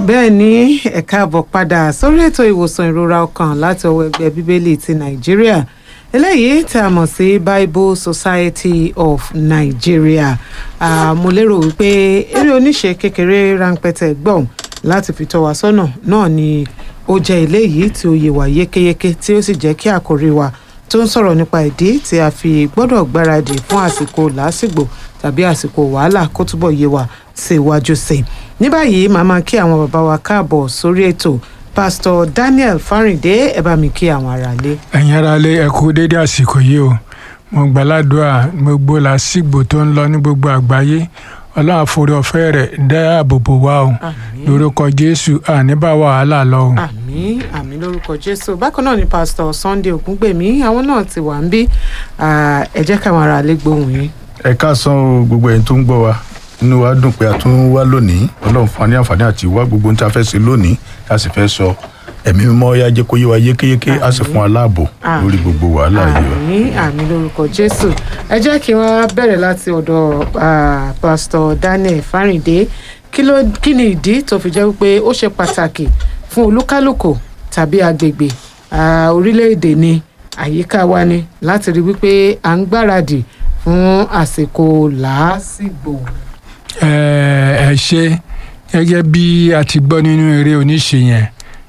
bẹ́ẹ̀ ni ẹ káàbọ̀ padà sórí ètò ìwòsàn ìrora ọkàn láti ọwọ́ ẹgbẹ́ bíbélì ti nàìjíríà eléyìí tí a mọ̀ sí bible society of nigeria Ah, mo lérò wípé eré oníṣe kékeré ránpẹ́tẹ́ gbọ̀n láti fi tọ́ wa sọ́nà náà ni ó jẹ́ eléyìí tí ó yé wa yékéyéké tí ó sì jẹ́ kí àkòrí wa tó ń sọ̀rọ̀ nípa ìdí tí a fi gbọ́dọ̀ gbáradì fún àsìkò làásìgbò tàbí àsìkò wàhálà kó túbọ̀ yé wa sí iwájú sí i ní báyìí màá máa kí àwọn bàbá wa káàbọ̀ sórí ètò pásítọ̀ daniel fáríndé ẹ bá mi kí àwọn aráalé. ẹ̀yin ará lé ẹ kú dédé àsìkò yìí o mo gbàládùá gbogbo làásìgbò tó ń lọ ní gbogbo àgbáyé ọlọ́run àforí ọ̀fẹ́ rẹ̀ dáàbò bò wá o àmín lórúkọ jésù àní bá wàhálà lọ o. àmín àmín lórúkọ jésù bákan náà ni pásítọ̀ sunday ògúngbèmí àwọn náà ti wà ń bí Ah, ẹ jẹ́ káwọn aráalé gbóhùn yín. ẹ káàsán o gbogbo ẹ̀yin tó ń gbọ́ wa inú wa dùn pé a tún wá lónìí ọlọ́run fún wa ní àǹfààní àti wá gbogbo ohun tí a fẹ́ ṣe lónìí a sì fẹ́ sọ ẹ̀mí mímọ́ yá jẹ́ kó yé wa yékéyéké a sì fún wa láàbò Àmín. lórí gbogbo wàhálà yìí wa. àmín àmín lórúkọ jésù ẹ jẹ́ kí wọ́n bẹ̀rẹ̀ láti ọ̀dọ̀ ah, pásítọ̀ daniel fáríndé kí ló kí ni ìdí tó fi jẹ́ wípé ó ṣe pàtàkì fún olúkálùkù tàbí agbègbè ah, orílẹ̀-èdè ni àyíká wa ni láti rí wípé à ń gbáradì fún àsìkò làásìgbò. ẹ ẹ ṣe gẹ́gẹ́ bí a ti gbọ́ nínú eré oníṣe yẹn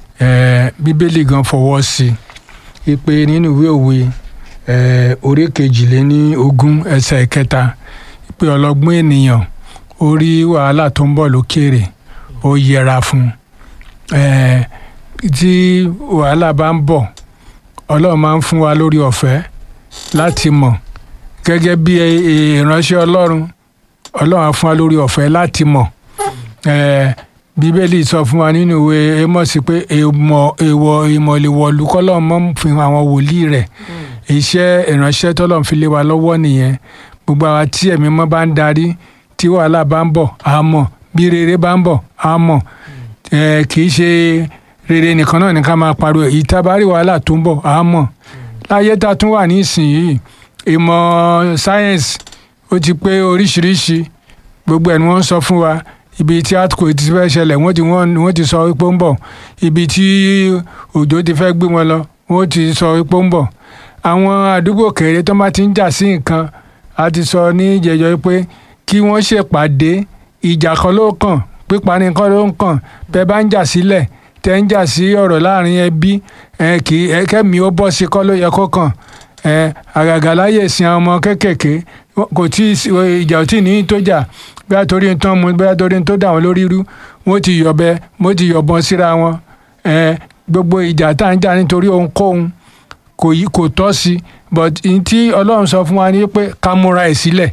ẹ bíbélì gan fọwọ́ sí i pé nínú ìwé òwe ẹ orí kejìléní ogún ẹsẹ̀ ìkẹta pé ọlọ́gbọ́n ènìyàn ó rí wàhálà tó ń bọ̀ lókèrè ó yẹra fún un ẹ tí wàhálà bá ń bọ̀ ọlọ́run máa ń fún wa lórí ọ̀fẹ́ láti mọ̀ gẹ́gẹ́ bí ìránṣẹ́ ọlọ́run ọlọ́run á fún wa lórí ọ̀fẹ́ láti mọ̀ Eh, bíbélì sọ fún wa nínú ìwé Ámósì pé èèmọ̀ èèwọ̀ ìmọ̀lẹ́wọ̀lú kọ́lọ́run mọ́ fún àwọn wòlíì rẹ̀ iṣẹ́ ìránṣẹ́ tọ́lọ́run fi lé wa lọ́wọ́ nìyẹn gbogbo àwa tí ẹ̀mí mọ́ bá ń darí tí wàhálà bá ń bọ̀ á mọ̀ bí rere bá ń bọ̀ á mọ̀ Eh, kì í ṣe rere nìkan náà ní ká máa pariwo èyí tá a bá rí wàhálà tó ń bọ̀ á mọ̀ láyé tá a tún wà nísìnyìí ìmọ̀ sáyẹ́nsì ó ti pé oríṣiríṣi gbogbo ẹ̀ ni wọ́n ń sọ fún wa ibi tí earthquake ti fẹ́ ṣẹlẹ̀ wọ́n ti wọ́n wọ́n ti sọ wípé ó ń bọ̀ ibi tí òjò ti fẹ́ gbé wọn lọ wọ́n ti sọ wípé ó ń bọ̀ àwọn àdúgbò kéré tó bá ti ń jà sí nǹkan a ti sọ ní ìjẹjọ pé kí wọ́n ṣèpàdé ìjà kan ló kàn pípa ní kan ló ń kàn bẹ́ bá ń jà sílẹ̀ tẹ́ ń jà sí ọ̀rọ̀ láàrin ẹbí ẹ kì í ẹ kẹ́mi ó bọ́ sí kọ́ ló yẹ kó kàn ẹ àgàgà láyè sin àwọn ọmọ kéékèèké kò tí ì sí- ìjà ò tí ì ní tó jà bí a torí ń tán mu bí a torí ń tó dà wọn lórí rú wọn ti yọ̀bẹ wọn ti yọ̀bọ̀n síra wọn ẹ gbogbo ìjà tá à ń jà nítorí ohunkóhun kò yí kò tọ́ sí but n tí ọlọ́run sọ fún wa ni pé ká múra ẹ̀ sílẹ̀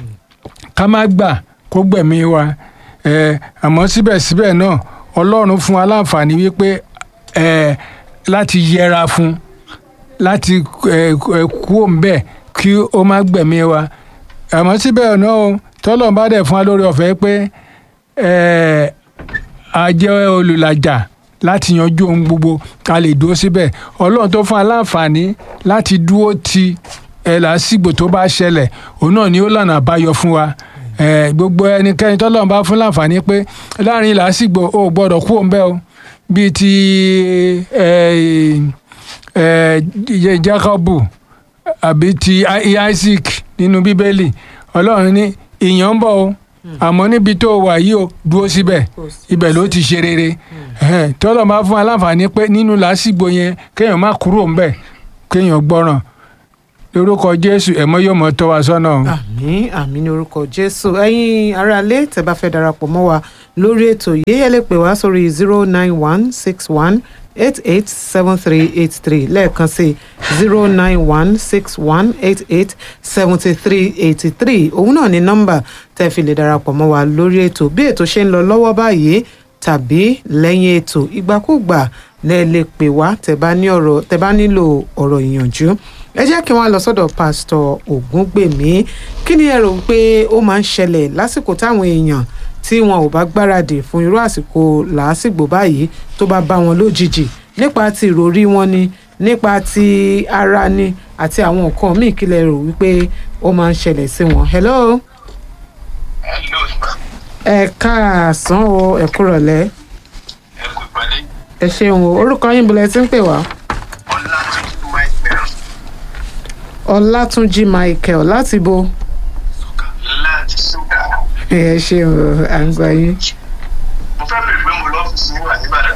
ká má gbà kó gbẹ̀mí wa ẹ àmọ́ síbẹ̀síbẹ̀ náà ọlọ́run fún wa láǹfààní wípé ẹ láti yẹra fún láti ẹ ẹ kú òǹbẹ kí ó má gbẹ̀mí wa àmọ́ síbẹ̀ náà o tọ́lọ́run bá dẹ̀ fún wa lórí ọ̀fẹ́ pé ẹ a jẹ́ olùlàjà láti yanjú ohun gbogbo ká lè dúró síbẹ̀ ọlọ́run tó fún wa láǹfààní láti dúró ti ẹ̀ lásìgbò tó bá ṣẹlẹ̀ òun náà ni ó lànà àbáyọ fún wa ẹ gbogbo ẹnikẹ́ni tọ́lọ́run bá fún láǹfààní pé láàrin làásìgbò o ò gbọ́dọ̀ kú òun bẹ́ẹ̀ o bíi ti ẹ ẹ Jákọ́bù àbí ti Isaac nínú bíbélì ọlọ́run ní ìyàn ń bọ̀ o àmọ́ níbi tó wà yìí o dúró síbẹ̀ ibẹ̀ ló ti ṣe rere Ẹhẹ́n, tọ́lọ́ máa fún aláǹfààní pé nínú làásìgbò yẹn kéèyàn má kúrò ńbẹ̀ kéèyàn gbọ́ràn lórúkọ Jésù ẹ̀mọ́ yóò mọ́ tọ́ wa sọ́nà o. àmín àmín ní orúkọ jésù ẹ̀yin aráalé tẹ́ bá fẹ́ darapọ̀ mọ́ wa lórí ètò yìí ẹ lè pè wá sórí zero nine one six one eight eight seven three eight three lẹ́ẹ̀kan sí zero nine one six one eight eight seventy three eighty three òun náà ni nọ́mbà tẹ́ fi lè darapọ̀ mọ́ wa lórí ètò bí ètò ṣe ń lọ lọ́wọ́ báyìí tàbí lẹ́yìn ètò ìgbàkúgbà lẹ́ lè pè wá tẹ́ bá ní ọ̀rọ̀ tẹ́ bá nílò ọ̀rọ̀ ìyànjú ẹ jẹ́ kí wọ́n lọ sọ́dọ̀ pásítọ̀ ògúngbèmí kí ni ẹ rò pé ó máa ń ṣẹlẹ̀ lásìkò táwọn èèyàn tí wọn ò bá gbáradì fún irú àsìkò làásìgbò báyìí tó bá bá wọn lójijì nípa ti ìròrí wọn ni nípa ti ara ni àti àwọn nǹkan míì kí lẹ rò wípé ó máa ń ṣẹlẹ̀ sí wọn. hello Hello, sir. ẹ káàsán o ẹ kúrọ̀lẹ́ ẹ ṣeun o orúkọ yín bọ̀lẹ̀ tí ń pè wá. Ọlátúnjí Michael ọlátúnjí michael láti bo láti Ṣúgà. ẹ ṣeun o à ń gbọ́ yín. Mo fẹ́ bèrè pé mo lọ́fíìsì yín wà níbàdàn.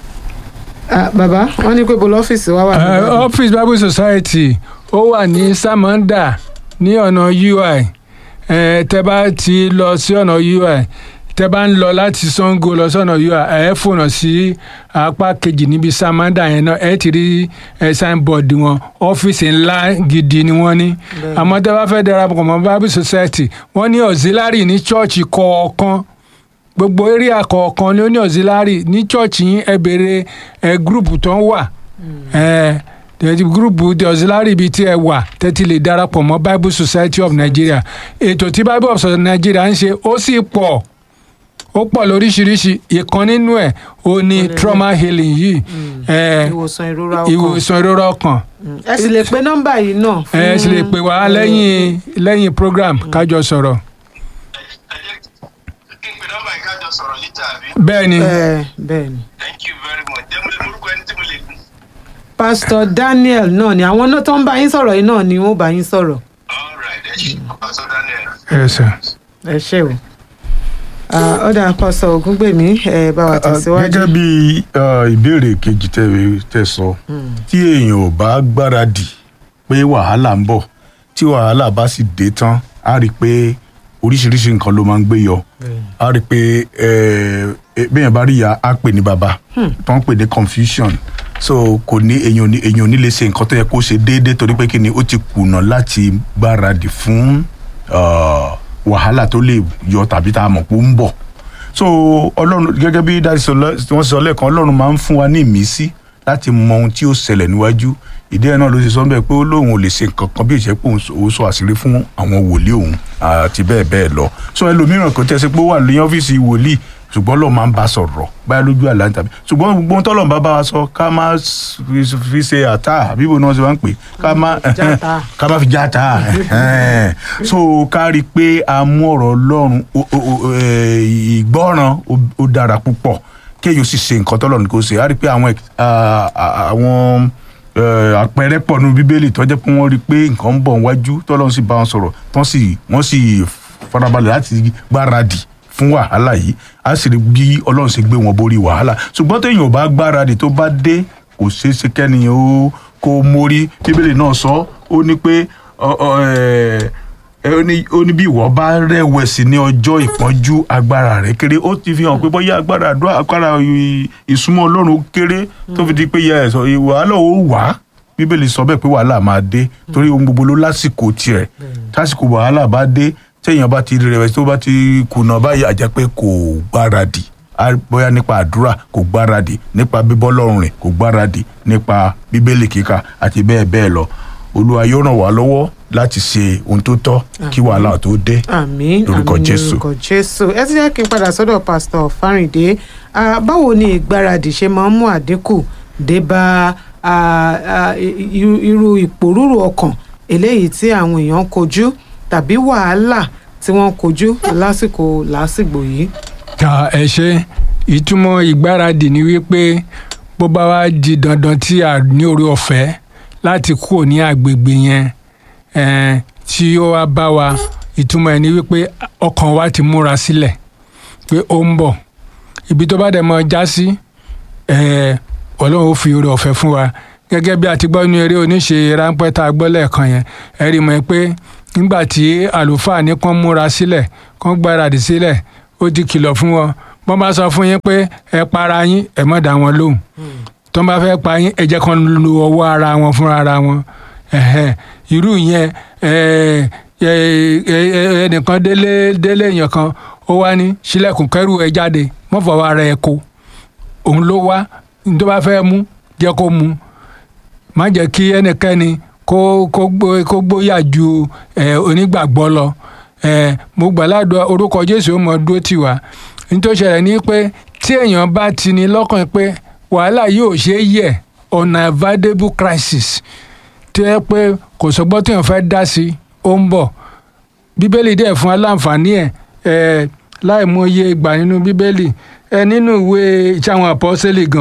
Ah, bàbá wọn ní pé bo lọ́fíìsì wa wà Eh, níbàdàn. office bible society ó wà ní samanda ní ọ̀nà ui Eh, tẹ́ bá ti lọ sí ọ̀nà ui tẹ́ bá ń lọ láti sango lọ sọ́nà ui ẹ fònà sí apá kejì níbi samanda yẹn náà ẹ ti rí eh, signboard wọn ọ́fíìsì ńlá gidi ni wọ́n ní àmọ́ tẹ́ bá fẹ́ darapọ̀ mọ́ bible society wọ́n ní auxiliary ní chọ́ọ̀chì kọ̀ọ̀kan gbogbo area kọ̀ọ̀kan ló ní auxiliary ní church yín ẹ béèrè ẹ group tó ń wà ẹ tẹ̀tí group the auxiliary bíi tí ẹ wà tẹ́tí lè darapọ̀ mọ́ bible society of nigeria ètò tí bible of nigeria ń ṣe ó sì pọ̀ ó pọ̀ lóríṣiríṣi ìkan nínú ẹ̀ ó ní trauma healing yìí ẹ ìwòsàn ìrora ọkàn ìwòsàn ìrora ọkàn Mm. ẹ sì lè pe nọ́mbà yìí náà. ẹ sì lè pè wá lẹ́yìn lẹ́yìn program kájọ sọ̀rọ̀ Ẹ jẹ́ kí n pe nọ́mbà yìí kájọ sọ̀rọ̀ níta àbí. bẹ́ẹ̀ ni ẹ bẹ́ẹ̀ ni. Thank you very much. Jẹ́ mo lè morúkọ ẹni tí mo lè gùn. pásítọ̀ daniel náà ni àwọn náà tó ń bá yín sọ̀rọ̀ yìí náà ni wọ́n bá yín sọ̀rọ̀ All right, ẹ ṣe Pastor Daniel. ẹ sà. ẹ ṣé o. Ah, ọ̀dà pásítọ̀ ògúngbèmí ẹ bá wa tẹ̀síwájú. gẹ́gẹ́ bí uh, ìbéèrè kejì tẹ tẹ sọ tí èèyàn ò bá gbáradì pé wàhálà ń bọ̀ tí wàhálà bá sì dé tán á rí i pé oríṣiríṣi nǹkan ló máa ń gbé yọ á rí i pé eh, eh, béèyàn bá rí ìyá á pè ní bàbá tó ń pè ní confusion so kò ní èèyàn ò ní èèyàn ò ní lè ṣe nǹkan tó yẹ kó ṣe déédéé torí pé kí ni ó ti kùnà láti gbáradì fún uh, wàhálà tó lè yọ tàbí tá a mọ̀ pé ó ń bọ̀ so ọlọ́run gẹ́gẹ́ bí dájú sọ lọ- wọ́n sọ lẹ́ẹ̀kan ọlọ́run máa ń fún wa ní ìmísí láti mọ ohun tí ó ṣẹlẹ̀ níwájú ìdí ẹ̀ náà ló ṣe sọ bẹ́ẹ̀ pé ó lóun ò lè ṣe nǹkan kan bí ìṣẹ́ pé òun sọ- òun sọ àṣírí fún àwọn wòlíì òun àti bẹ́ẹ̀ bẹ́ẹ̀ lọ so ẹlòmíràn kò tẹ́sí pé ó wà ní ọ́fíìsì wòlíì ṣùgbọ́n lọ́ọ́ máa ń bá a sọ̀rọ̀ báyà lójú àlá tàbí ṣùgbọ́n gbogbo ohun tọ́lọ̀ bá bá wa sọ ká má s- fi- fi ṣe àtà àbíbo náà ṣe máa ń pè ká má Játa. ká má fi játa ẹhẹ́n. so ká rí i pé a mú ọ̀rọ̀ ọlọ́run o- o- o- eh, ìgbọ́ràn ó- ó dára púpọ̀ kéèyàn sì ṣe nǹkan tọ́lọ̀ ní kò ṣe á rí i pé àwọn ex- ah, ah, àwọn eh, àpẹẹrẹ pọ̀ nínú bíbélì tó jẹ́ pé wọ́n rí i pé nǹkan ń bọ̀ wájú tọ́lọ́run sì bá wọn sọ̀rọ̀ tán sì wọ́n sì farabalẹ̀ láti gbáradì fún wàhálà yìí á sì rí bí ọlọ́run ṣe gbé wọn borí wàhálà ṣùgbọ́n téèyàn ò bá gbáradì tó bá dé kò ṣeé ṣe kẹ́niyàn ó kó mórí bíbélì náà sọ ó ní pé ọ- ọ, ẹ, ẹ, ó ní ó ní bí ìwọ bá rẹ̀wẹ̀sì ní ọjọ́ ìpọ́njú agbára rẹ̀ kéré ó ti fi hàn pé bóyá agbára àdúrà agbára ì- ìsúnmọ́ ọlọ́run ó kéré tó fi di pé yẹ ẹ̀sọ́ wàhálà ó wà bíbélì sọ bẹ́ẹ̀ pé wàhálà máa dé torí ohun gbogbo ló lásìkò tiẹ̀ tásìkò wàhálà bá dé téèyàn bá ti rẹ̀wẹ̀sì tó bá ti kùnà báyìí àjẹ́ pé kò gbáradì á bóyá nípa àdúrà kò gbáradì nípa bíbọ́ lọ́rùn rìn kò gbáradì nípa bíbélì kíkà àti bẹ́ẹ̀ bẹ́ẹ̀ lọ olúwa yóò ràn wá lọ́wọ́ láti ṣe ohun tó tọ́ kí wàhálà tó dé àmín Lórúkọ àmín Jésù. lórúkọ jésù ẹ ti jẹ́ kí n padà sọ́dọ̀ pásítọ̀ fáríndé Ah, báwo ni ìgbáradì ṣe máa ń mú àdínkù dé bá ah, ah, i- i- irú ìpòrúurú ọkàn eléyìí tí àwọn èèyàn ń kojú tàbí wàhálà tí wọ́n ń kojú lásìkò lásìgbò yìí. ta ẹ ṣe ìtumọ̀ ìgbáradì ni wípé bó bá wá di dandan tí a ní orí ọ̀fẹ́ láti kúrò ní agbègbè yẹn eh, tí ó wá bá wa ìtumọ̀ ẹ̀ ni wípé ọkàn wa ti múra sílẹ̀ pé ó ń bọ̀ ibi tó bá dẹ̀ mọ́ já sí eh, ọlọ́run ó fi orí ọ̀fẹ́ fún wa gẹ́gẹ́ bí a ti gbọ́ nínú eré oníṣe ráńpẹ́ tá a gbọ́ lẹ́ẹ̀kan yẹn ẹ rí mọ̀ pé nígbà tí àlùfáà ní kán múra sílẹ̀ kán gbáradì sílẹ̀ ó ti kìlọ̀ fún wọn wọ́n bá sọ fún yín pé ẹ para yín ẹ má dá wọn lóhùn tó bá fẹ́ pa yín ẹ jẹ́ kán lu ọwọ́ ara wọn fúnra ara wọn ẹ̀hẹ́n. irú yẹn ẹ, ẹ, ẹ, ẹ, ẹnìkan délé délé èèyàn kan ó wá ní sílẹ̀kùn kẹ́rù ẹ jáde wọ́n fọwọ́ ara ẹ kó òun ló wá ní tó bá fẹ́ mú jẹ́ kó mú má jẹ́ kí ẹnikẹ́ni kó kó gbó kó gbóyà ju ẹ, onígbàgbọ́ lọ ẹ, mo gbàládùn orúkọ jésù ó mọ dúró tì wá nítorí ṣẹlẹ̀ ní pé tí èèyàn bá ti ní lọ́kàn pé wàhálà yóò ṣe é yẹ̀ unavoidable crisis tó yẹ pé kò sọgbọ́n tí èèyàn fẹ́ dá sí ó ń bọ̀ bíbélì dẹ̀ fún aláǹfààní ẹ̀ ẹ̀ láì mọ iye ìgbà nínú bíbélì ẹ nínú ìwé ìṣàwọn àpọ́sẹ́lì gan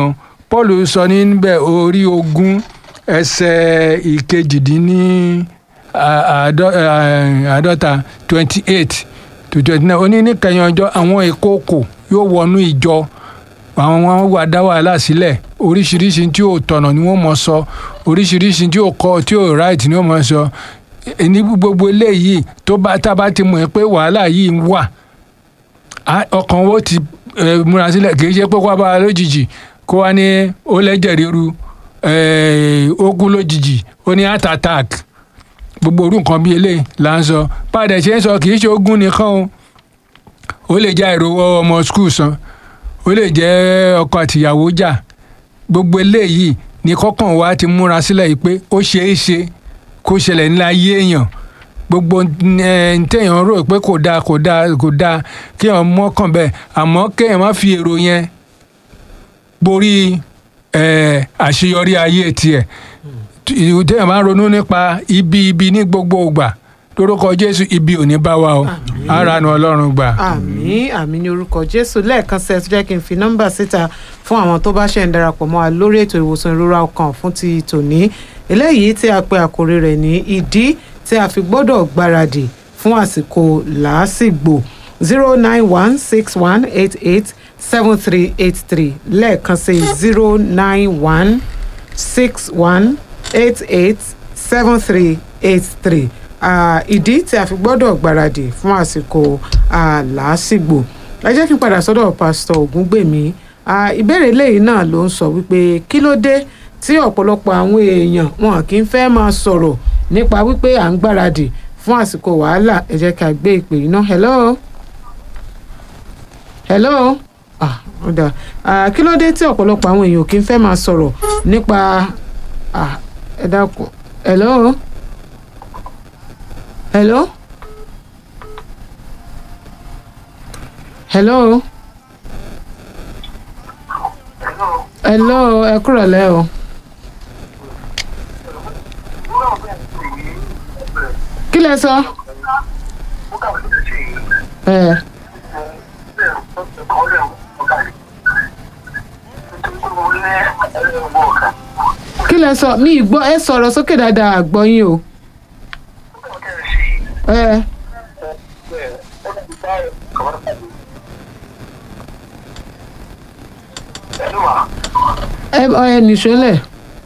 paul sọ níbẹ̀ orí ogún ẹsẹ̀ ìkejìdínní à- àádọ́- eh, àádọ́ta twenty eight to twenty nine ó ní níkẹyìn ọjọ́ àwọn ìkookò yóò wọnú ìjọ àwọn wọn wà dá wàhálà sílẹ̀ oríṣiríṣi tí ò tọ̀nà ni wọ́n mọ̀ sọ oríṣiríṣi tí ò kọ́ tí ò right ni wọ́n mọ̀ sọ ní gbogbo eléyìí tó bá tá a bá ti mọ̀ ẹ́ pé wàhálà yìí ń wà á- ọkàn wo ti eh, múra sílẹ̀ kì í ṣe pé kó wá bá wa lójijì kó wá ní ó lẹ́jẹ̀ ríru eh, ó kú lójijì ó ní heart attack gbogbo orú nǹkan bíi eléyìí là ń sọ padà ṣe ń sọ kì í ṣe ogun nìkan o ó lè já ìrówó ọmọ skul san ó lè jẹ́ ọkọ àtìyàwó jà gbogbo eléyìí ní kọ́kàn wa ti múra sílẹ̀ yìí pé ó ṣeé ṣe kó ṣẹlẹ̀ ńlá ayé èèyàn gbogbo ẹ̀ ń tẹ̀yàn rò pé kò dáa kò dáa kò dáa kéèyàn mọ́kàn bẹ́ẹ̀ àmọ́ kéèyàn má fi èrò yẹn borí ẹ̀ àṣeyọrí ayé tiẹ̀ téèyàn máa ń ronú nípa ibi ibi ní gbogbo ìgbà lórúkọ jésù ibi ò ní bá wa o Àmín. ara nu ọlọ́run gbà. àmì àmì ní orúkọ jésù lẹ́ẹ̀kan sí ẹ tó jẹ́ kí n fi nọ́mbà síta fún àwọn tó bá ṣe ń darapọ̀ mọ́ wa lórí ètò ìwòsàn ìrora ọkàn fún ti tòní eléyìí tí a pe àkòrí rẹ̀ ní ìdí tí a fi gbọ́dọ̀ gbáradì fún àsìkò làásìgbò zero nine one six one eight eight seven three eight three lẹ́ẹ̀kan sí zero nine one six one eight eight seven three eight three ìdí tí a fi gbọ́dọ̀ gbáradì fún àsìkò ah, làásìgbò ẹ jẹ́ kí n padà sọ́dọ̀ pásítọ̀ ògúngbèmí Ah, ìbéèrè lẹ́yìn náà ló ń sọ wípé kí ló dé tí ọ̀pọ̀lọpọ̀ àwọn èèyàn wọn kì í fẹ́ máa sọ̀rọ̀ nípa wípé à ń gbáradì fún àsìkò wàhálà ẹ jẹ́ ká gbé ìpè yìí náà hello hello ah ó dáa Ah, kí ló dé tí ọ̀pọ̀lọpọ̀ àwọn èèyàn kì í fẹ́ máa sọ̀rọ̀ nípa ah, ẹ dákun hello hello hello hello ẹ kúrọ̀lẹ́ o kí lẹ sọ ẹ kí lẹ sọ mi gbọ́ ẹ sọ̀rọ̀ sókè dáadáa àgbọ́ yín o ẹ ẹ ẹ nìṣó lẹ̀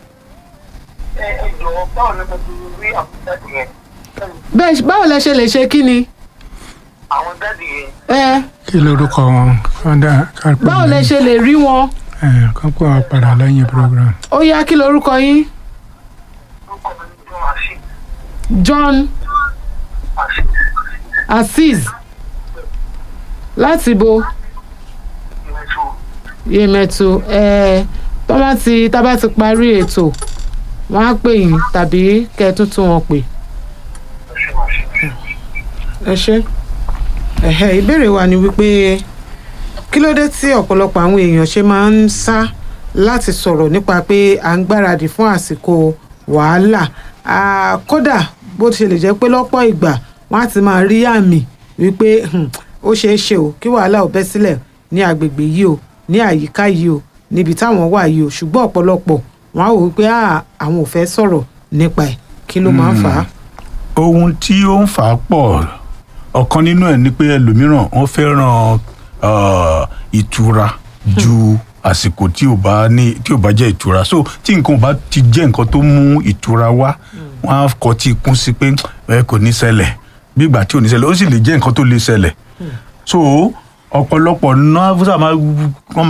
bẹ́ẹ̀ báwo lẹ ṣe lè ṣe kí ni àwọn dáàdì yẹn ẹ kí lorúkọ wọn kọ́ńdà kápẹ́ báwo lẹ ṣe lè rí wọn kápẹ́ wọn padà lẹ́yìn program. ó yá kí lorúkọ yín ló kọ́ mi ní john àṣì John àṣì Azeez láti bo ìrẹsù yèmẹ̀tù ẹ tó bá ti tá bá ti parí ètò wọn á pè yín tàbí kẹ́ ẹ tún tún wọn pè. àṣì àṣì. ẹ ṣe ẹ̀hẹ́ ìbéèrè wa ni wípé kí ló dé tí ọ̀pọ̀lọpọ̀ àwọn èèyàn ṣe máa ń sá láti sọ̀rọ̀ nípa pé à ń gbáradì fún àsìkò wàhálà Ah, kódà bó ti ṣe lè jẹ́ pé lọ́pọ̀ ìgbà wọ́n á ti máa rí àmì wípé hmm, ó ṣeé ṣe o kí wàhálà ò bẹ́ sílẹ̀ ní agbègbè yìí o ní àyíká yìí o níbi táwọn wà yìí o ṣùgbọ́n ọ̀pọ̀lọpọ̀ wọ́n á wò wípé ah, àwọn ò fẹ́ sọ̀rọ̀ nípa ẹ̀ kí ló máa ń fà á. ohun tí ó ń fà á pọ̀ ọ̀kan nínú ẹ̀ ni pé ẹlòmíràn wọ́n fẹ́ràn uh, ìtura ju àsìkò tí ò bá ní tí ò bá jẹ́ ìtura so tí nǹkan ò bá ti jẹ́ nǹkan tó mú ìtura wá wọ́n á kọ́ tí kún sí pé ẹ kò ní ṣẹlẹ̀ bí ìgbà tí ò ní ṣẹlẹ̀ ó sì lè jẹ́ nǹkan tó lè ṣẹlẹ̀ so ọ̀pọ̀lọpọ̀ náà fúnṣà máa wọ́n